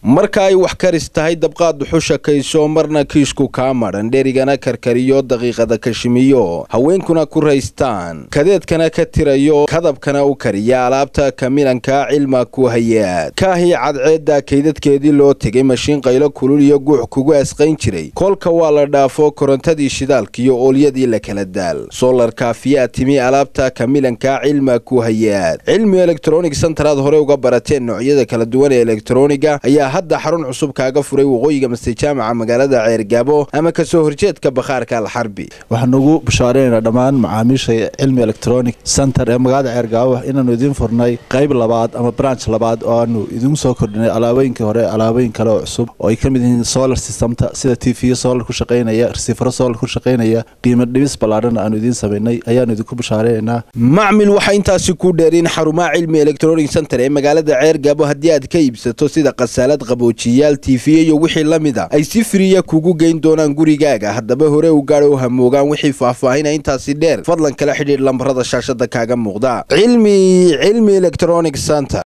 marka ay wax karis tahay dabqaad duxusha kayso marna kiishku kaa madhan dherigana karkariyo daqiiqada kashimiyo haweenkuna ku raystaan kadeedkana ka tirayo kadabkana u kariya alaabta kamilanka cilma ku hayaad kaahii cadceedda kaydadkeedii loo tegay mashiin qaylo kulul iyo guux kugu asqayn jiray kolka waa la dhaafo korontadii shidaalkiiyo oolyadii la kala daal solar kaafiyaa timi alaabta kamilanka cilma ku hayaad cilmi electronic centaraad hore uga barateen noocyada kala duwan ee elektroniga ayaa hadda xarun cusub kaaga furay waqooyiga mase jaamaca magaalada ceergaabo ama kasoo horjeedka bakhaarka alxarbi waxaan ugu bashaareynaa dhammaan macaamiisha cilmi electronic center ee magaalada ceergaabo inaanu idiin furnay qayb labaad ama branch labaad oo aanu idiinku soo kordhinay alaabooyinkii hore alaabooyin kale oo cusub oo ay ka mid yihiin solar systemta sida t v solar ku shaqaynaya resiifaro solar ku shaqaynaya qiimo dhibis ballaadhan aanu idiin samaynay ayaanu idinku bashaareynaa macmil waxaa intaasi ku dheeriin xarumaha cilmi electronic center ee magaalada ceergaabo haddii aad ka iibsato sida khasaalad qaboojiyaal tiifiye iyo wixii la mid a ay si firiya kugu geyn doonaan gurigaaga haddaba hore u gaadho u hamoogaan wixii faahfaahina intaasi dheer fadlan kala xidhiidh lambarada shaashada kaaga muuqda cilmi cilmi electronic center